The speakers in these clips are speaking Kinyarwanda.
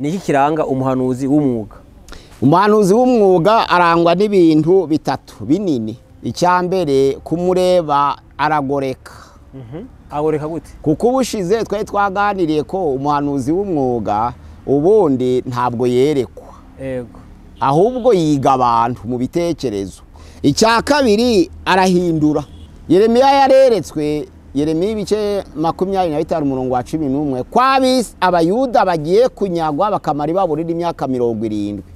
ni iki kiranga umuhanuzi w'umwuga umuhanuzi w'umwuga arangwa n'ibintu bitatu binini icya mbere kumureba aragoreka ahoreka gute kuko ubushize twari twaganiriye ko umuhanuzi w'umwuga ubundi ntabwo yerekwa yego ahubwo yiga abantu mu bitekerezo icya kabiri arahindura yeremiya yareretswe yeremiya ibice makumyabiri na bitanu umurongo wa cumi n'umwe ko abisi abayuda bagiye kunyagwa bakamara ibaburira imyaka mirongo irindwi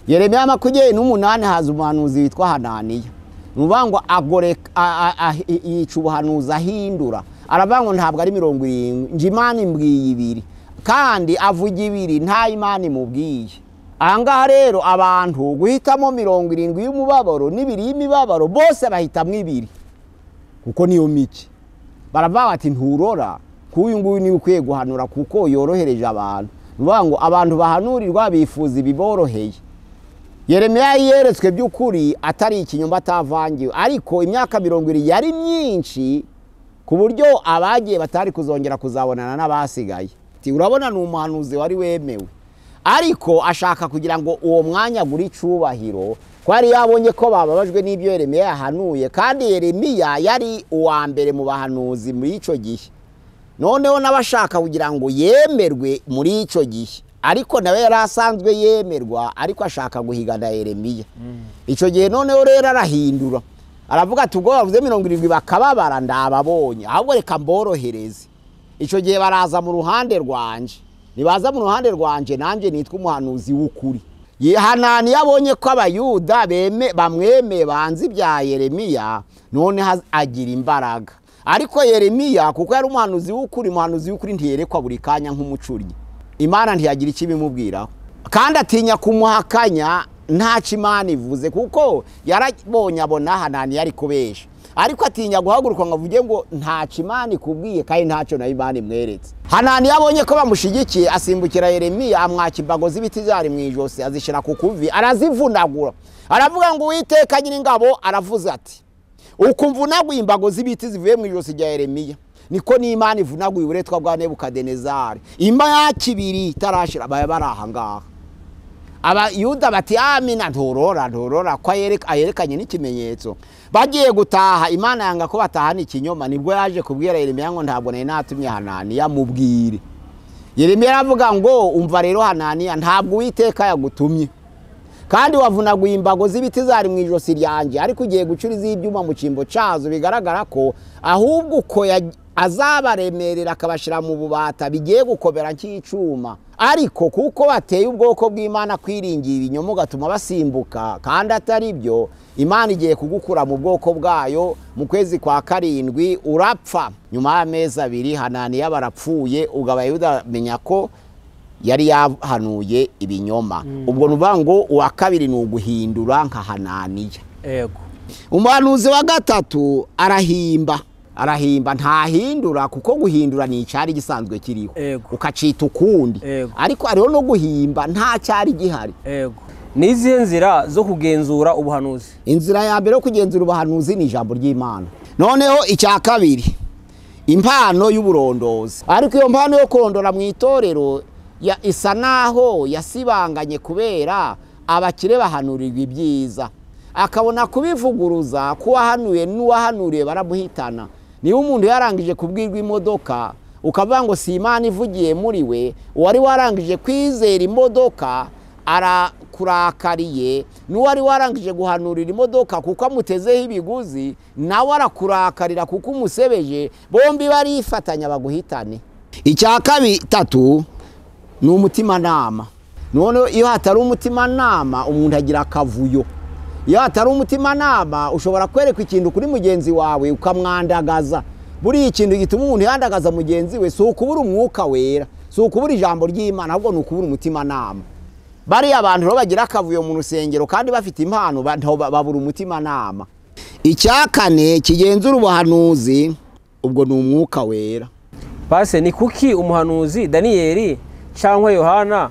yeremiya makumyabiri n'umunani haza umuhanuzi witwa hananiya ni ukuvuga ngo agoreka- a- a- a- yica ubuhanuzi ahindura aravuga ngo ntabwo ari mirongo irindwi nje imana imbwiye ibiri kandi avuga ibiri nta imana imubwiye ahangaha rero abantu guhitamo mirongo irindwi y'umubabaro n'ibiri y'imibabaro bose bahitamo ibiri kuko niyo mike baravuga bati nturora k'uyu nguyu niwe ukwiye guhanura kuko yorohereje abantu ni ukuvuga ngo abantu bahanurirwa bifuza ibiboroheye yeremiya yeretswe by'ukuri atari ikinyoma atavangiwe ariko imyaka mirongo irindwi yari myinshi ku buryo abagiye batari kuzongera kuzabonana n'abasigaye Ati, urabona ni umuhanuzi wari wemewe ariko ashaka kugira ngo uwo mwanya agure icyubahiro ko yari yabonye ko bababajwe n'ibyo yeremiya yahanuye kandi yeremiya yari uwa mbere mu bahanuzi muri icyo gihe noneho n'abashaka kugira ngo yemerwe muri icyo gihe ariko nawe yari asanzwe yemerwa ariko ashaka guhigana yeremiya icyo gihe noneho rero arahindura aravuga ati ubwo bavuze mirongo irindwi bakababara ndababonye ahubwo reka mborohereze icyo gihe baraza mu ruhande rwanje nibaza mu ruhande rwanje nanjye nitwa umuhanuzi w'ukuri yihanani yabonye ko abayuda beme- bamwemeye banze ibya yeremiya none haz- agira imbaraga ariko yeremiya kuko yari umuhanuzi w'ukuri umuhanuzi w'ukuri ntiyerekwa buri kanya nk'umucunnyi imana ntiyagira icyo ibimubwiraho kandi atinya kumuhakanya ntacyo imana ivuze kuko yarabonye abona hanani yari kubesha ariko atinya guhaguruka ngo avuge ngo ntacyo imana ikubwiye kandi ntacyo nayo imana imweretse hanani yabonye ko bamushyigikiye asimbukira yeremiya amwaka imbago z'ibiti zari mu ijosi azishyira ku kuvi arazivunagura aravuga ngo uwiteka nyiringabo aravuze ati uku mvunaguye imbago z'ibiti zivuye mu ijosi rya yeremiya niko n'imana ivunaguye uburetwa bwa nebukadenezari imyaka ibiri itarashira baba bari aha ngaha abayuda bati amina nturora nturora ko ayereka- ayerekanye n'ikimenyetso bagiye gutaha imana yanga ko batahana ikinyoma nibwo yaje kubwira yeremiya ngo ntabwo nari natumye hananiya mubwire yeremiya aravuga ngo umva rero hananiya ntabwo uwiteka yagutumye kandi wavunaguye imbago z'ibiti zari mu ijosi ryanjye ariko ugiye gucura iz'ibyuma mu cyimbo cyazo bigaragara ko ahubwo uko ya- azabaremerera akabashyira mu bubata bigiye gukomera nk'icyuma ariko kuko bateye ubwoko bw'imana kwiringira ibinyoma ugatuma basimbuka kandi atari byo imana igiye kugukura mu bwoko bwayo mu kwezi kwa karindwi urapfa nyuma y'amezi abiri hananiya barapfuye ugabaye udamenya ko yari yahanuye ibinyoma ubwo ni ukuvuga ngo uwa kabiri ni uguhindura nka hananiya yego umuhanuzi wa gatatu arahimba arahimba ntahindura kuko guhindura ni icyari gisanzwe kiriho Yego. ukacita ukundi Yego. ariko hariho no guhimba nta cyari gihari yego ni izihe nzira zo kugenzura ubuhanuzi inzira ya mbere yo kugenzura ubuhanuzi ni ijambo ry'imana noneho icya kabiri impano y'uburondozi ariko iyo mpano yo kurondora mu itorero ya- isa naho yasibanganye kubera abakire bahanurirwa ibyiza akabona kubivuguruza k'uwahanuye n'uwahanuriye baramuhitana niba umuntu yarangije kubwirwa imodoka ukavuga ngo si imana ivugiye muri we uwari warangije kwizera imodoka arakurakariye n'uwari warangije guhanurira imodoka kuko amutezeho ibiguzi nawe arakurakarira kuko umusebeje bombi barifatanya baguhitane icya kabitatu ni umutimanama noneho iyo hatari umutimanama umuntu agira akavuyo iyo hatari umutimanama ushobora kwerekwa ikintu kuri mugenzi wawe ukamwandagaza buriya ikintu gituma umuntu yandagaza mugenzi we si ukubura umwuka wera si ukubura ijambo ry'imana ahubwo ni ukubura umutimanama bariya abantu rero bagira akavuyo mu rusengero kandi bafite impano ba- ntaho ba- babura umutimanama icya kane kigenzura ubuhanuzi ubwo ni umwuka wera pase ni kuki umuhanuzi daniyeli cyangwa yohana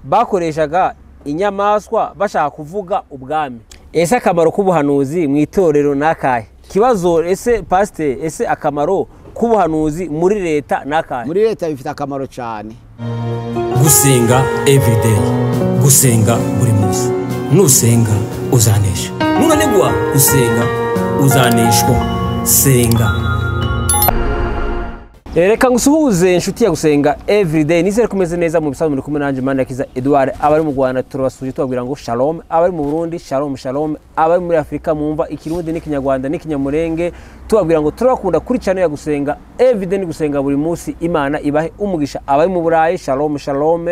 bakoreshaga inyamaswa bashaka kuvuga ubwami ese akamaro k'ubuhanuzi mu itorero ni akahe ikibazo ese pasite ese akamaro k'ubuhanuzi muri leta ni akahe muri leta bifite akamaro cyane gusenga everyday gusenga buri munsi nusenga uzanesha nunanigwa gusenga uzaneshwa senga reka ngusuhuze inshuti ya gusenga everyday nizere ko umeze neza mu bisanzwe muri kumwe nanjye manda kiza edouard abari mu rwanda turabasuje tubabwira ngo shalom abari mu burundi shalom shalom abari muri afurika mumva ikirundi n'ikinyarwanda n'ikinyamurenge tubabwira ngo turabakunda kuri cyane ya gusenga everyday ni gusenga buri munsi imana ibahe umugisha abari mu burayi shalom shalom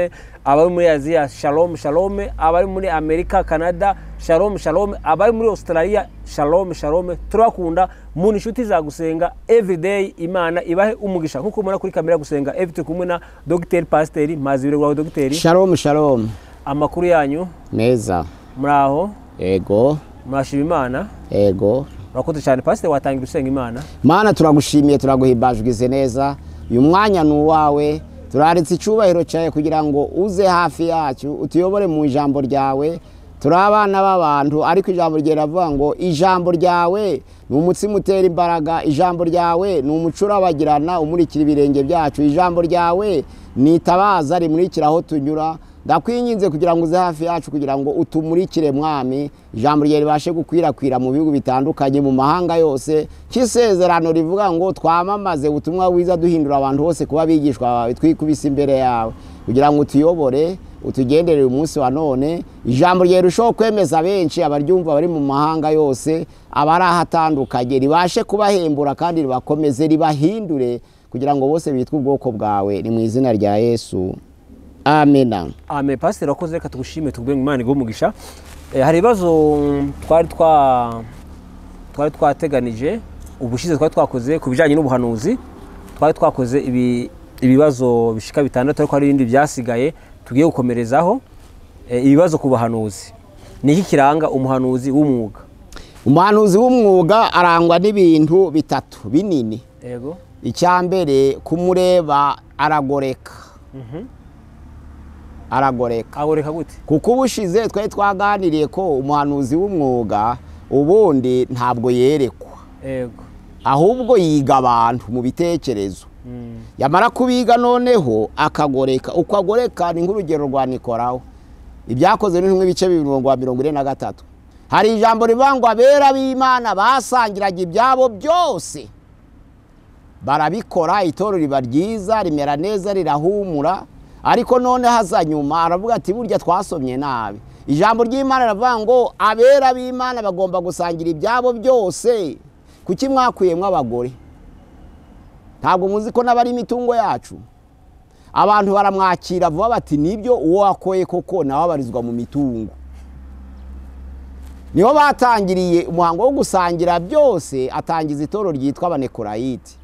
abari muri aziya shalom shalom abari muri amerika canada shalom shalom abari muri australia shalom shalom turabakunda mu inshuti za gusenga everyday imana ibahe umugisha nk'uko mubona kuri kamera ya gusenga every turi kumwe na dogiteri pasiteri mazi biro dogiteri shalom shalom amakuru yanyu meza muri aho ego murashima imana ego murakoze cyane pasiteri watangira usenga imana mana turagushimiye turaguhimbajwize neza uyu mwanya ni uwawe turaritse icyubahiro cyawe kugira ngo uze hafi yacu utuyobore mu ijambo ryawe turi abana b'abantu ariko ijambo ryawe riravuga ngo ijambo ryawe ni umutsima utera imbaraga ijambo ryawe ni umuco urabagirana umurikira ibirenge byacu ijambo ryawe ni itabaza rimurikira aho tunyura ndakwinginze kugira ngo uze hafi yacu kugira ngo utumurikire mwami ijambo ryawe ribashe gukwirakwira mu bihugu bitandukanye mu mahanga yose cy'isezerano rivuga ngo twamamaze ubutumwa bwiza duhindura abantu bose kuba abigishwa bawe twikubise imbere yawe kugira ngo utuyobore utugendere uyu munsi wa none ijambo ryawe rirushaho kwemeza benshi abaryumva bari mu mahanga yose abari ahatandukanye ribashe kubahembura kandi ribakomeze ribahindure kugira ngo bose bitwe ubwoko bwawe ni mu izina rya yesu amena ame pasiteri wakoze reka tugushime tubwire ngo imana iguhe umugisha Eh, hari ibibazo mm, twari twa twari twateganije ubushize twari twakoze ku bijyanye n'ubuhanuzi twari twakoze ibi- ibibazo bishika bitandatu ariko hari ibindi byasigaye tugiye gukomerezaho Eh, ibibazo ku bahanuzi ni iki kiranga umuhanuzi w'umwuga umuhanuzi w'umwuga arangwa n'ibintu bitatu binini yego icya mbere kumureba aragoreka aragoreka agoreka gute kuko ubushize twari twaganiriye ko umuhanuzi w'umwuga ubundi ntabwo yerekwa yego ahubwo yiga abantu mu bitekerezo Mm. yamara kubiga noneho akagoreka uko agoreka ni nk'urugero rwa nikoraho ibyakoze ni nk'ibice bibiri mirongo mirongo ine na gatatu hari ijambo rivuga ngo abera b'imana basangiraga ibyabo byose barabikora itorero riba ryiza rimera neza rirahumura ariko none haza nyuma aravuga ati burya twasomye nabi ijambo ry'imana riravuga ngo abera b'imana bagomba gusangira ibyabo byose kuki mwakuyemo abagore ntabwo muzi ko n'abari imitungo yacu abantu baramwakira vuba bati nibyo uwo wakoye koko nawe abarizwa mu mitungo niho batangiriye umuhango wo gusangira byose atangiza itoro ryitwa abanekorayiti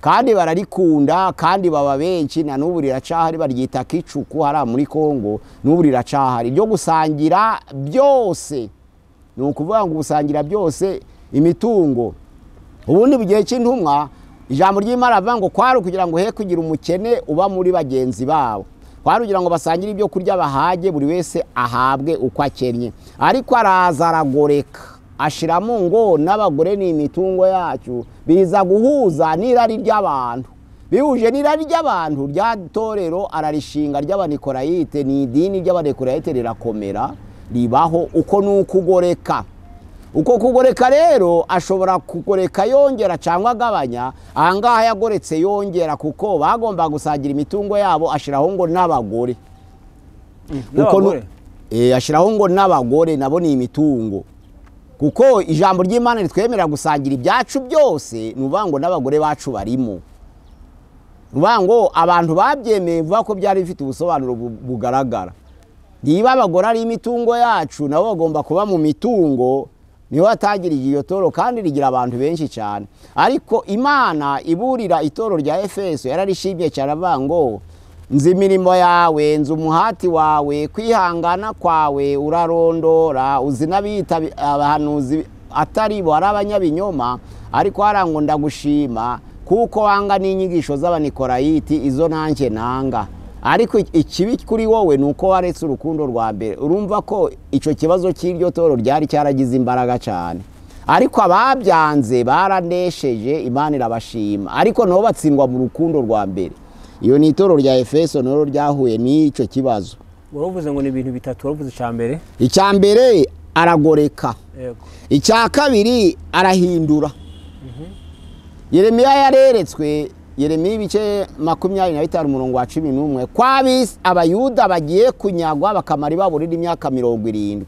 kandi bararikunda kandi baba benshi na n'ubu riracahari baryita kicuku hariya muri kongo n'ubu riracahari ryo gusangira byose ni ukuvuga ngo gusangira byose imitungo ubundi mu gihe cy'intumwa ijambo ry'imana rivuga ngo kwari ukugira ngo he kugira umukene uba muri bagenzi babo kwari kugira ngo basangire ibyo kurya bahage buri wese ahabwe uko akennye ariko araza aragoreka ashiramo ngo n'abagore ni imitungo yacu biza guhuza n'irari ry'abantu bihuje n'irari ry'abantu rya torero ararishinga ry'abanikorayite ni idini ry'abanikorayite rirakomera ribaho uko ni ukugoreka uko kugoreka rero ashobora kugoreka yongera cyangwa agabanya ahangaha yagoretse yongera kuko bagomba gusangira imitungo yabo ashyiraho ngo n'abagore Uko nu- n'abagore Eh, ashyiraho ngo n'abagore nabo ni imitungo kuko ijambo ry'imana ritwemerera gusangira ibyacu byose ni ukuvuga ngo n'abagore bacu barimo ni ukuvuga ngo abantu babyemeye vuba ko byari bifite ubusobanuro bu- bugaragara niba abagore ari imitungo yacu nabo bagomba kuba mu mitungo niho hatangirije iyo toro kandi rigira abantu benshi cyane ariko imana iburira itoro rya efeso yararishimye cyane avuga ngo nzi imirimo yawe nzi umuhati wawe kwihangana kwawe urarondora uzi n'abiyita abi- abahanuzi atari bo ari abanyabinyoma ariko harangwa ndagushima kuko wanga n'inyigisho z'abanikorayiti izo nanjye nanga ariko ik- ikibi kuri wowe ni uko waretse urukundo rwa mbere urumva ko icyo kibazo cy'iryo toro ryari cyaragize imbaraga cyane ariko ababyanze baranesheje imana irabashima ariko nabo batsindwa mu rukundo rwa mbere iyo ni itoro rya efeso naro ryahuye n'icyo kibazo waravuze ngo ni ibintu bitatu waravuze icya mbere icya mbere aragoreka yego icya kabiri arahindura yeremiya yareretswe yeremiya ibice makumyabiri na bitanu umurongo wa cumi n'umwe ko abis- abayuda bagiye kunyagwa bakamara ibaburira imyaka mirongo irindwi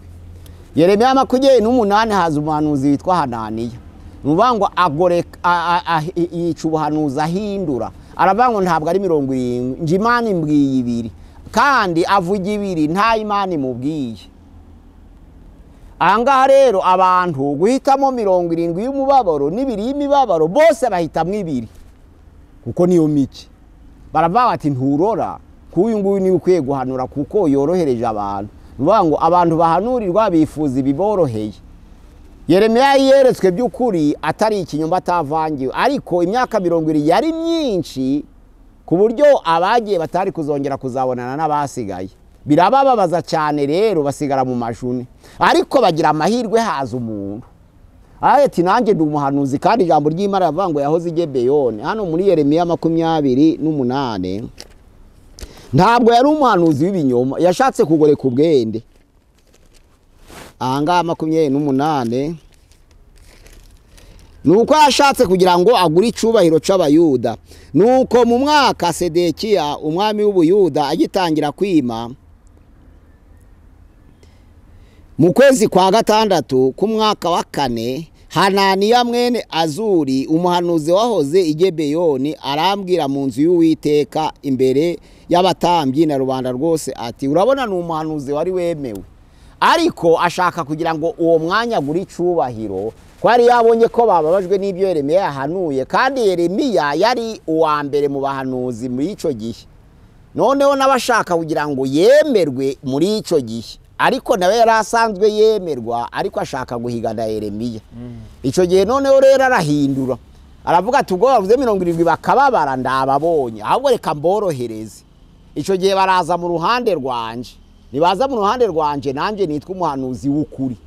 yeremiya makumyabiri n'umunani haza umuhanuzi witwa hananiya ni ukuvuga ngo agoreka a- a- a- yica ubuhanuzi ahindura aravuga ngo ntabwo ari mirongo irindwi njye imana imbwiye ibiri kandi avuga ibiri nta imana imubwiye ahangaha rero abantu guhitamo mirongo irindwi y'umubabaro n'ibiri y'imibabaro bose bahitamo ibiri kuko niyo mike baravuga bati nturora ko uyu nguyu niwe ukwiye guhanura kuko yorohereje abantu ni ukuvuga ngo abantu bahanurirwa bifuza ibiboroheye yeremiya yeretswe by'ukuri atari ikinyoma atavangiwe ariko imyaka mirongo irindwi yari myinshi ku buryo abagiye batari kuzongera kuzabonana n'abasigaye birabababaza cyane rero basigara mu majune ariko bagira amahirwe haza umuntu araheti nanjye ndi umuhanuzi kandi ijambo ry'imana riravuga ngo yahoze i Gibeyoni hano muri yeremiya makumyabiri n'umunani ntabwo yari umuhanuzi w'ibinyoma yashatse kugoreka ubwende ahangaha makumyabiri n'umunani ni uko yashatse kugira ngo agure icyubahiro cy'abayuda ni uko mu mwaka sedekiya umwami w'ubuyuda agitangira kwima mu kwezi kwa gatandatu k'umwaka wa kane hananiya mwene azuri umuhanuzi wahoze i Gibeyoni arambwira mu nzu y'uwiteka imbere y'abatambyi na rubanda rwose ati urabona ni umuhanuzi wari wemewe ariko ashaka kugira ngo uwo mwanya agure icyubahiro ko yari yabonye ko bababajwe n'ibyo yeremiya yahanuye kandi yeremiya yari uwa mbere mu bahanuzi muri icyo gihe noneho n'abashaka kugira ngo yemerwe muri icyo gihe ariko nawe yari asanzwe yemerwa ariko ashaka guhigana yeremiya icyo gihe noneho rero arahindura aravuga ati ubwo bavuze mirongo irindwi bakababara ndababonye ahubwo reka mborohereze icyo gihe baraza mu ruhande rwanje nibaza mu ruhande rwanje nanjye nitwa umuhanuzi w'ukuri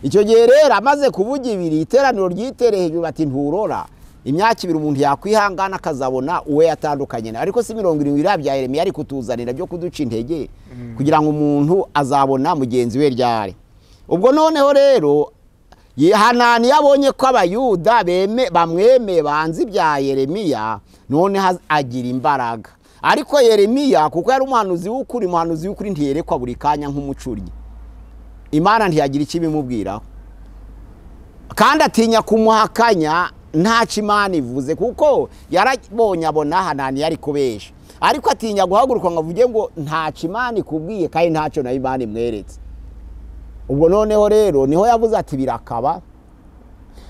icyo gihe rero amaze kuvuga ibiri iteraniro ryitereye hejuru bati nturora imyaka ibiri umuntu yakwihangana akazabona uwe yatandukanye nawe ariko si mirongo irindwi iriya bya yeremiya ari kutuzanira byo kuduca intege kugira ngo umuntu azabona mugenzi we ryari ubwo noneho rero Ye- hanani yabonye ko abayuda beme- bamwemeye banze ibya yeremiya none haz- agira imbaraga ariko yeremiya kuko yari umuhanuzi w'ukuri umuhanuzi w'ukuri ntiyerekwa buri kanya nk'umucunnyi imana ntiyagira icyo ibimubwiraho kandi atinya kumuhakanya ntacyo imana ivuze kuko yarabonye abona hanani yari kubesha ariko atinya guhaguruka ngo avuge ngo ntacyo imana ikubwiye kandi ntacyo nayo imana imweretse ubwo noneho rero niho yavuze ati birakaba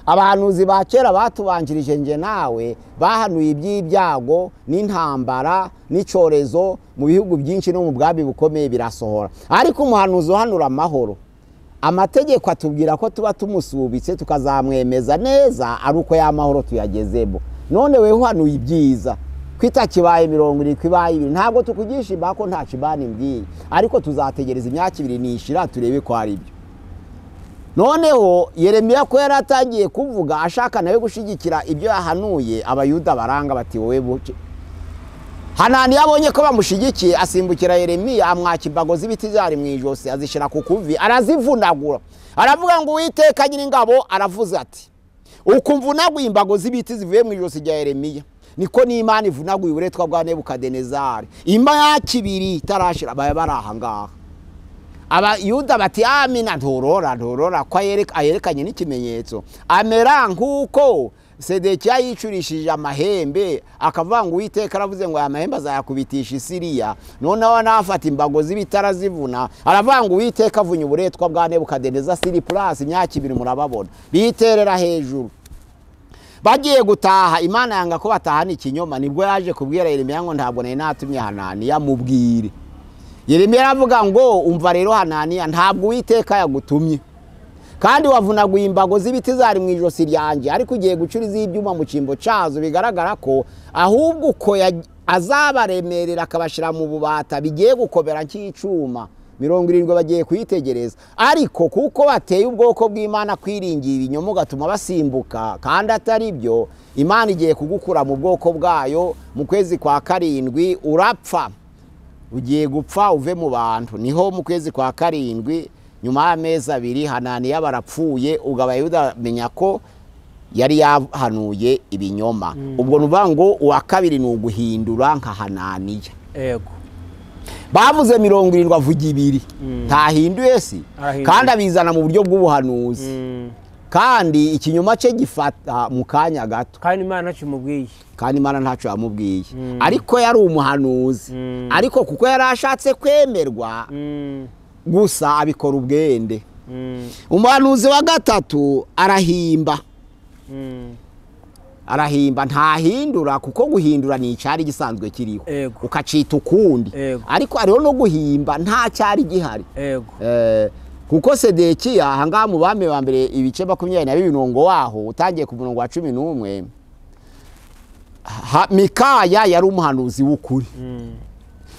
abahanuzi ba kera batubanjirije nge nawe bahanuye iby'ibyago n'intambara n'icyorezo mu bihugu byinshi no mu bwami bukomeye birasohora ariko umuhanuzi uhanura amahoro amategeko atubwira ko tuba tumusubitse tukazamwemeza neza ari uko ya mahoro tuyagezemo none wewe uhanuye ibyiza kwita kibaye mirongo irindwi ibaye ibiri ntabwo tukugisha imbaho ko nta kibani mbwiye ariko tuzategereza imyaka ibiri nishira turebe ko ari byo noneho yeremiya ko yari atangiye kuvuga ashaka nawe gushyigikira ibyo yahanuye abayuda baranga bati wowe buke hanani yabonye ko bamushyigikiye asimbukira yeremiya amwaka imbago z'ibiti zari mu ijosi azishyira ku kuvi arazivunagura aravuga ngo uwiteka nyir'ingabo aravuze ati uku mvunaguye imbago z'ibiti zivuye mu ijosi rya yeremiya niko n'imana ivunaguye uburetwa bwa nebukadenezari imyaka ibiri itarashira baba bari ahangaha abayuda bati amina nturora nturora ko ayereka- ayerekanye n'ikimenyetso amera nk'uko sedekiya yicurishije amahembe akavuga ngo uwiteka aravuze ngo aya mahembe azayakubitisha isiriya noneho nafata imbago z'ibitara zivuna aravuga ngo uwiteka avunye uburetwa bwa nebukadeneza siri purasi imyaka ibiri murababona biterera hejuru bagiye gutaha imana yanga ko batahana ikinyoma nibwo yaje kubwira yeremiya ngo ntabwo nari natumye hananiya mubwire yeremiya aravuga ngo umva rero hananiya ntabwo uwiteka yagutumye kandi wavunaguye imbago z'ibiti zari mu ijosi ryanjye ariko ugiye gucura iz'ibyuma mu cyimbo cyazo bigaragara ko ahubwo uko ya- azabaremerera akabashyira mu bubata bigiye gukomera nk'icyuma mirongo irindwi bagiye kuyitegereza ariko kuko bateye ubwoko bw'imana kwiringira ibinyoma ugatuma basimbuka kandi atari byo imana igiye kugukura mu bwoko bwayo mu kwezi kwa karindwi urapfa ugiye gupfa uve mu bantu niho mu kwezi kwa karindwi nyuma y'amezi abiri hananiya barapfuye ugabaye udamenya ko yari yahanuye ibinyoma ubwo ni ukuvuga ngo uwa kabiri ni uguhindura nka hananiya yego bavuze mirongo irindwi avuga ibiri ntahinduye si Arahinduye. kandi abizana mu buryo bw'ubuhanuzi Mm. kandi ikinyoma cye gifata mu kanya gato kandi imana kimubwiye kandi imana ntacyo yamubwiye ariko yari umuhanuzi Mm. ariko kuko yari ashatse kwemerwa Mm, gusa abikora ubwende mm, umuhanuzi wa gatatu arahimba mm. arahimba ntahindura kuko guhindura ni icyari gisanzwe kiriho Yego. ukacita ukundi Yego. ariko hariho no guhimba nta cyari gihari yego Eh, kuko sedekiya ahangaha mu bami ba mbere ibice makumyabiri na bibiri umurongo waho utangiye ku murongo wa cumi n'umwe ha- mikaya yari umuhanuzi w'ukuri Mm,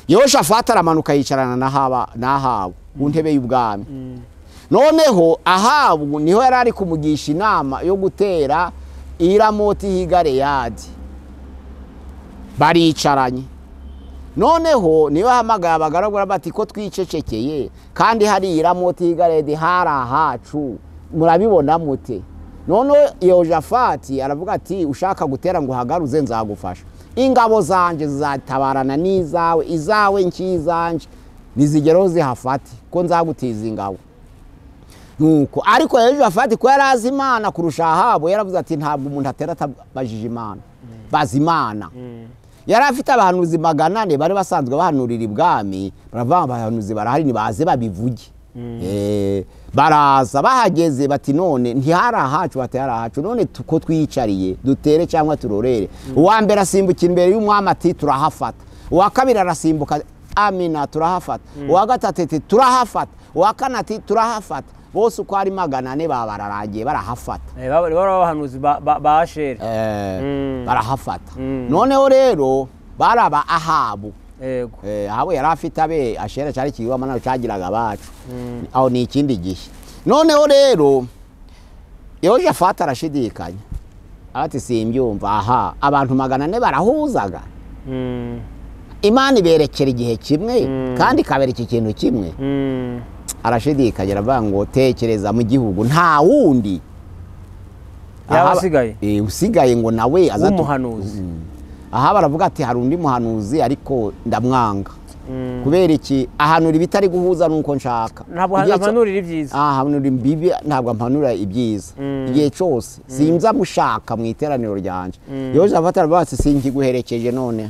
yehoshafati aramanuka yicarana na Haba- na ahabu ku ntebe y'ubwami noneho ahabu niho yari ari kumugisha inama yo gutera iramoti higareyadi baricaranye noneho niyo hamagaye abagaragara bati ko twicecekeye kandi hari iramoti higareyadi hari ahacu murabibona mute noneho yehoshafati aravuga ati ushaka gutera ngo uhagaruze nzagufasha ingabo zanjye zizatabarana n'izawe izawe nsh'izanje ntizigereho zihafate ko nzagutiza ingabo nuko ariko hejuru afati ko yari azi imana kurusha ahabu yaravuze ati ntabwo umuntu atera atabajije imana bazi imana yari afite abahanuzi magana ane bari basanzwe bahanurira ibwami baravuga ngo abahanuzi barahari nibaze babivuge Eh, baraza bahageze bati none ntihari ahacu bati hari ahacu none tu- ko twiyicariye dutere cyangwa turorere uwa mbere asimbukira imbere y'umwami ati turahafata uwa kabiri arasimbuka amina turahafata uwa gatatu ati turahafata uwa kane ati turahafata bose uko ari magana ane baba bararangiye barahafata eh, baba- baba abahanuzi ba- ba ba asheri Eh, Mm. barahafata Mm. noneho rero baraba ahabu yego Eh, ahabo yari afite abe ashera cyari kiwa mana cyagiraga abacu aho ni ikindi gihe noneho rero yehoshafati arashidikanya ati simbyumva aha abantu magana ane barahuzaga Mm, imana iberekera igihe kimwe Mm. kandi ikabereka ikintu kimwe mm, arashidikanya aravuga ngo tekereza mu gihugu nta wundi Yaba Ahaba- asigaye? Eh, usigaye ngo nawe azatu- W'umuhanuzi. Mm. aha baravuga ati hari undi muhanuzi ariko ndamwanga mm. kubera iki ahanura ibitari guhuza n'uko nshaka ntabwo Igihe cyo- ahanura ibyiza Ah, ahanura imbibi ntabwo ampanura ibyiza Mm. igihe cyose sinza gushaka mu iteraniro ryanje Mm. yoshafati aravuga ati sinkiguherekeje none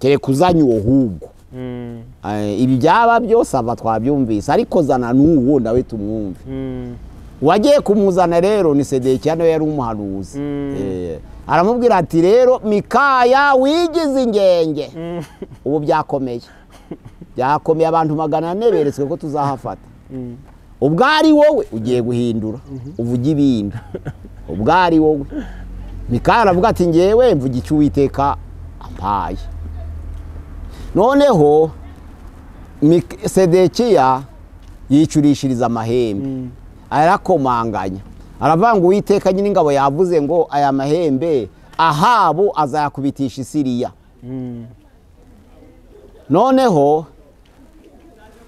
kereka uzanye uwo hubwo Mm, Eh, ibi byaba byose aba twabyumvise ariko zana n'uwo nawe tumwumve mm, wagiye kumuzana rero ni sedekiya nawe yari umuhanuzi Mm. Eh, aramubwira ati rero mikaya wigize ingenge mm, ubu byakomeye byakomeye abantu magana ane beretswe ko tuzahafata mm. ubwo ari wowe ugiye guhindura uvuge ibindi ubwo ari wowe mikaya aravuga ati ngewe mvuga icyo uwiteka ampaye noneho Mik- sedekiya yicurishiriza amahembe arakomanganya aravuga ngo uwiteka nyine ingabo yavuze ngo aya mahembe ahabo azayakubitisha isiriya noneho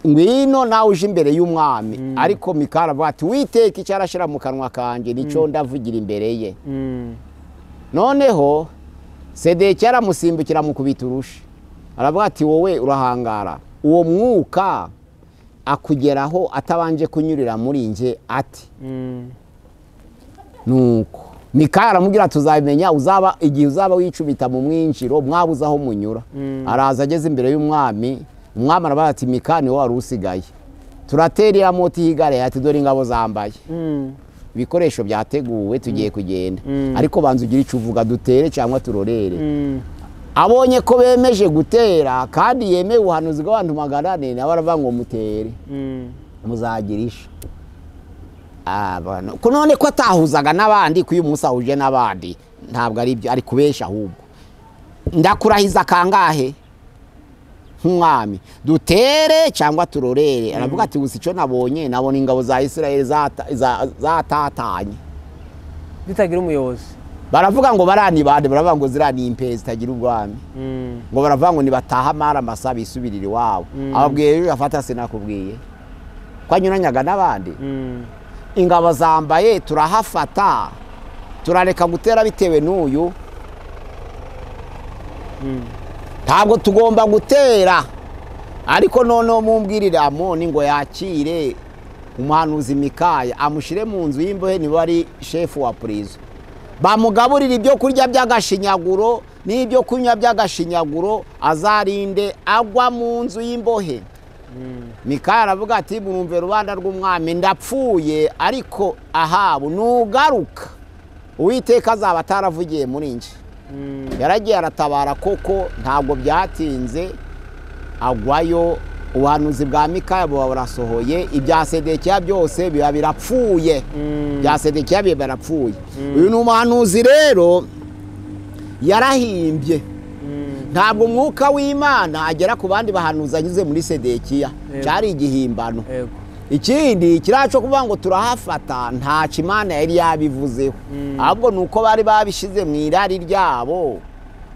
ngwino nawe uje imbere y'umwami ariko mikara aravuga ati witeka icyo arashyira mu kanwa kanjye nicyo ndavugira imbere ye Mm. noneho sedekiya aramusimbukira amukubita urushi aravuga ati wowe urahangara uwo mwuka akugeraho atabanje kunyurira muri nge ati Mm. nuko mikaya aramubwira tuzabimenya uzaba igihe uzaba wicubita mu mwinjiro mwabuze aho munyura araza ageze imbere y'umwami umwami aravuga ati mikaya niwe wari usigaye turatera iramoti higareye ati dore ingabo zambaye Mm. ibikoresho byateguwe tugiye kugenda Mm. ariko banza ugire icyo uvuga dutere cyangwa turorere Mm. abonye ko bemeje gutera kandi yemeye ubuhanuzi bw'abantu magana ane nawe aravuga ngo mutere Mm. muzagira isha abantu ko none ko atahuzaga n'abandi ko uyu munsi ahuje n'abandi ntabwo ari byo ari kubesha ahubwo ndakurahiza kangahe nk'umwami dutere cyangwa turorere aravuga ati gusa icyo nabonye nabona ingabo za isirayeli zata- za- zatatanye zitagira umuyobozi baravuga ngo barani bande baravuga ngo ziriya ni impezi zitagira ubwami Mm. ngo baravuga ngo nibataha amara amasa bisubirire iwabo ababwiye rero afata sinakubwiye ko anyuranyaga n'abandi Mm. ingabo zambaye turahafata turareka gutera bitewe n'uyu ntabwo tugomba gutera ariko noneho mumbwirire amoni ngo yakire umuhanuzi mikaya amushyire mu nzu y'imbohe niba ari shefu wa purizo bamugaburire ibyo kurya by'agashinyaguro n'ibyo kunywa by'agashinyaguro azarinde agwa mu nzu y'imbohe mikaya aravuga ati murumve rubanda rw'umwami ndapfuye ariko ahabu nugaruka uwiteka azaba ataravugiye muri nje Mm. yaragiye aratabara koko ntabwo byatinze agwayo ubuhanuzi bwa mikaya buba burasohoye ibya sedekiya byose biba birapfuye Mm. bya sedekiya biba birapfuye uyu ni umuhanuzi rero yarahimbye Mm. ntabwo umwuka w'imana agera ku bandi bahanuzi anyuze muri sedekiya Yego. cyari igihimbano Yego. ikindi kiriya cyo kuvuga ngo turahafata ntacyo imana yari yabivuzeho ahubwo ni uko bari babishyize mu irari ryabo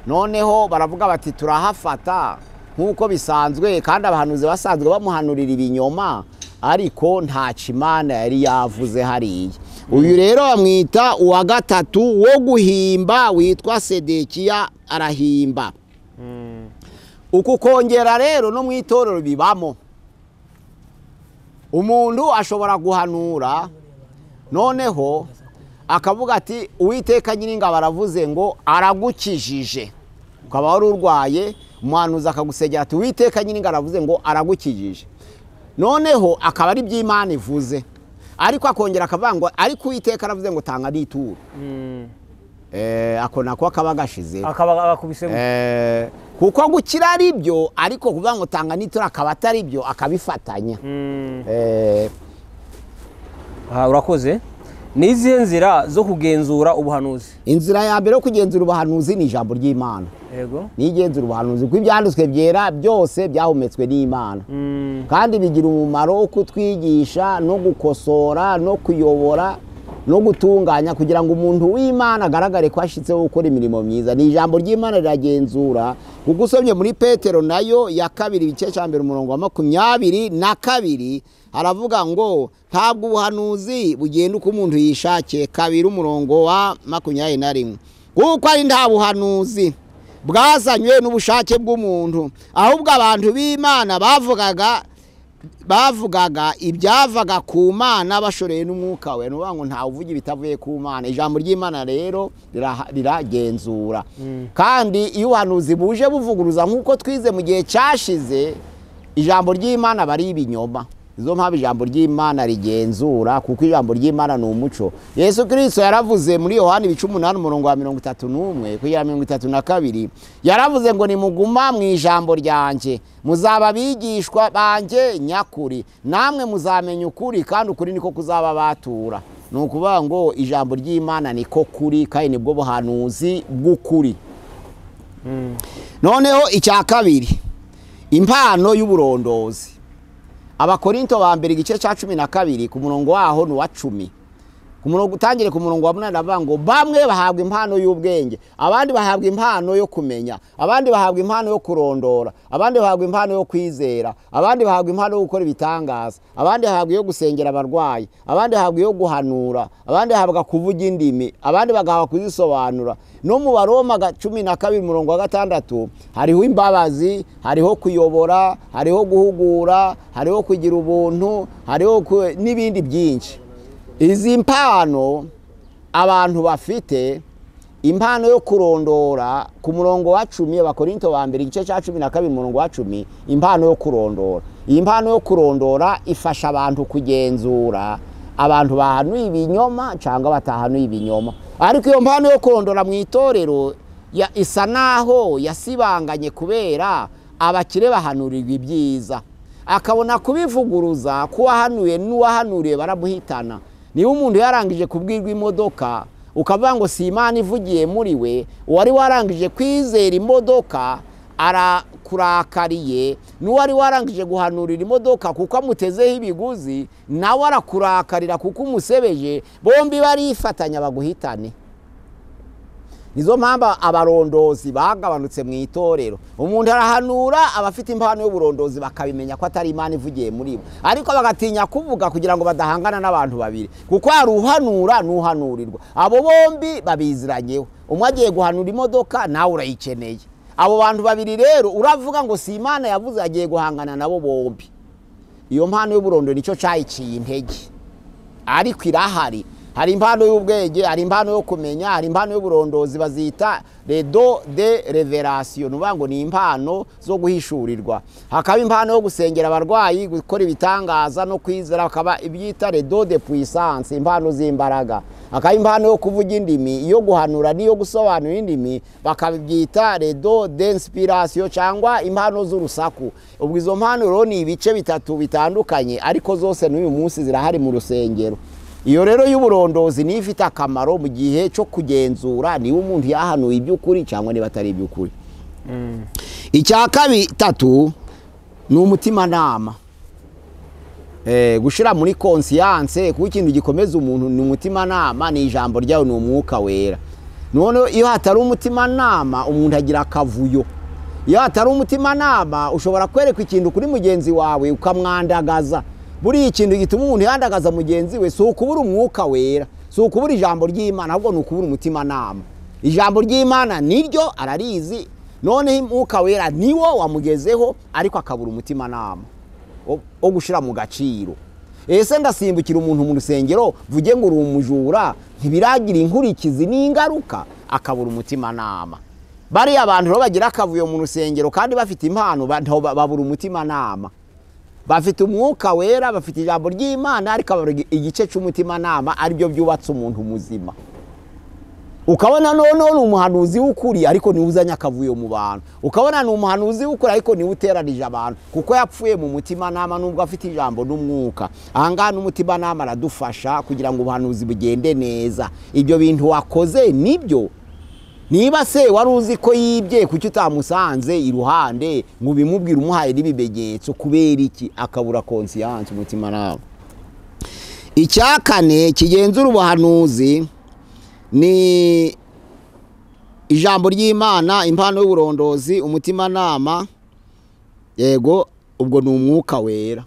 noneho baravuga bati turahafata nk'uko bisanzwe kandi abahanuzi basanzwe bamuhanurira ibinyoma ariko ntacyo imana yari yavuze hariya uyu rero bamwita uwa gatatu wo guhimba witwa sedekiya arahimba Mm. uku kongera rero no mu itorero bibamo umuntu ashobora guhanura noneho akavuga ati uwiteka nyiringabo aravuze ngo aragukijije ukaba wari urwaye umuhanuzi akagusegera ati uwiteka nyiringabo aravuze ngo aragukijije noneho akaba ari iby'imana ivuze ariko akongera akavuga ngo ariko uwiteka aravuze ngo tanga n'ituro Mm. Eh, ako nako akaba agashizeho akaba akubise gutya. Eh, kuko gukira ari byo ariko kuvuga ngo tanga n'itura akaba atari byo akabifatanya Mm. Eh, Aha, urakoze ni izihe nzira zo kugenzura ubuhanuzi inzira ya mbere yo kugenzura ubuhanuzi ni ijambo ry'imana yego ni igenzura ubuhanuzi kuko ibyanditswe byera byose byahumetswe n'imana Mm. kandi bigira umumaro wo kutwigisha no gukosora no kuyobora no gutunganya kugira ngo umuntu w'imana agaragare ko ashitseho gukora imirimo myiza ni ijambo ry'imana riragenzura kuko usomye muri petero nayo ya kabiri igice cya mbere umurongo wa makumyabiri na kabiri haravuga ngo ntabwo ubuhanuzi bugenda uko umuntu yishakiye kabiri umurongo wa makumyabiri na rimwe kuko ari nta buhanuzi bwazanywe n'ubushake bw'umuntu ahubwo abantu b'imana bavugaga bavugaga ibyavaga ku mana bashoreye n'umwuka we ni ukuvuga ngo ntawe uvuga ibitavuye ku mana ijambo ry'imana rero riraha- riragenzura kandi iyo ubuhanuzi buje buvuguruza nk'uko twize mu gihe cyashize ijambo ry'imana aba ari ibinyoma izo mpamvu ijambo ry'imana rigenzura kuko ijambo ry'imana ni umuco yesu kirisito yaravuze muri yohani ibice umunani umurongo wa mirongo itatu n'umwe kugera mirongo itatu na kabiri yaravuze ngo nimuguma mu ijambo ryanjye muzaba abigishwa banjye nyakuri namwe muzamenya ukuri kandi ukuri niko kuzaba batura ni ukuvuga ngo ijambo ry'imana niko kuri kandi nibwo buhanuzi bw'ukuri noneho icya kabiri impano y'uburondozi abakorinto ba mbere igice cya cumi na kabiri ku murongo waho ni uwa cumi ku murongo utangire ku murongo wa munani avuga ngo bamwe bahabwa impano y'ubwenge abandi bahabwa impano yo kumenya abandi bahabwa impano yo kurondora abandi bahabwa impano yo kwizera abandi bahabwa impano yo gukora ibitangaza abandi bahabwa iyo gusengera abarwayi abandi bahabwa iyo guhanura abandi bahabwa kuvuga indimi abandi bagahabwa kuzisobanura no mu baroma ga- cumi na kabiri umurongo wa gatandatu hariho imbabazi hariho kuyobora hariho guhugura hariho kugira ubuntu hariho ku- n'ibindi byinshi izi mpano abantu bafite impano yo kurondora ku murongo wa cumi abakorinto ba mbere igice cya cumi na kabiri umurongo wa cumi impano yo kurondora iyi mpano yo kurondora ifasha abantu kugenzura abantu bahanuye ibinyoma cyangwa batahanuye ibinyoma ariko iyo mpano yo kurondora mu itorero ya- isa naho yasibanganye kubera abakire bahanurirwa ibyiza akabona kubivuguruza k'uwahanuye n'uwahanuriye baramuhitana niba umuntu yarangije kubwirwa imodoka ukavuga ngo si imana ivugiye muri we uwari warangije kwizera imodoka ara yakurakariye n'uwari warangije guhanurira imodoka kuko amutezeho ibiguzi nawe arakurakarira kuko umusebeje bombi barifatanya baguhitane nizo mpamvu abarondozi bagabanutse mu itorero umuntu arahanura abafite impano y'uburondozi bakabimenya ko atari imana ivugiye muri bo ariko bagatinya kuvuga kugira ngo badahangana n'abantu babiri kuko hari uhanura n'uhanurirwa abo bombi babiziranyeho umwe agiye guhanura imodoka nawe urayikeneye abo bantu babiri rero uravuga ngo si imana yavuze agiye guhangana nabo bombi iyo mpano y'uburondoro nicyo cyayiciye intege ariko irahari hari impano y'ubwenge hari impano yo kumenya hari impano y'uburondozi bazita redo de reverasiyo ni ukuvuga ngo ni impano zo guhishurirwa hakaba impano yo gusengera abarwayi gukora ibitangaza no kwizera hakaba ibyita redo de puissance impano z'imbaraga hakaba impano yo kuvuga indimi iyo guhanura n'iyo gusobanura indimi bakabyita redo de inspiration cyangwa impano z'urusaku ubwo izo mpano rero ni ibice bitatu bitandukanye ariko zose n'uyu munsi zirahari mu rusengero iyo rero y'uburondozi niyo ifite akamaro mu gihe cyo kugenzura niba umuntu yahanuye iby'ukuri cyangwa niba atari iby'ukuri icya kabitatu ni umutimanama gushyira muri konsiyanse kuko ikintu gikomeza umuntu ni umutimanama ni ijambo ryawe ni umwuka wera noneho iyo hatari umutimanama umuntu agira akavuyo iyo hatari umutimanama ushobora kwerekwa ikintu kuri mugenzi wawe ukamwandagaza buriya ikintu gituma umuntu yandagaza mugenzi we si ukubura umwuka wera si ukubura ijambo ry'imana ahubwo ni ukubura umutimanama ijambo ry'imana niryo ararizi noneho umwuka wera niwo wamugezeho ariko akabura umutimanama wo gushyira mu gaciro ese ndasimbukira umuntu mu rusengero vuge ngo uri umujura ntibiragira inkurikizi n'ingaruka akabura umutimanama bariya abantu rero bagira akavuyo mu rusengero kandi bafite impano babura umutimanama bafite umwuka wera bafite ijambo ry'imana ariko igice cy'umutimanama aribyo byubatse umuntu muzima ukabona noneho ni umuhanuzi w'ukuri ariko niwe uzanye akavuyo mu bantu ukabona ni umuhanuzi w'ukuri ariko niwe uteranije abantu kuko yapfuye mu mutimanama nubwo afite ijambo n'umwuka ahangaha n'umutimanama aradufasha kugira ngo ubuhanuzi bugende neza ibyo bintu wakoze nibyo niba se wari uzi ko yibye kuki utamusanze iruhande ngo ubimubwire umuhaye n'ibimenyetso kubera iki akabura konsiyanse umutima nawe icya kane kigenzura ubuhanuzi ni ijambo ry'imana impano y'uburondozi umutimanama yego ubwo ni umwuka wera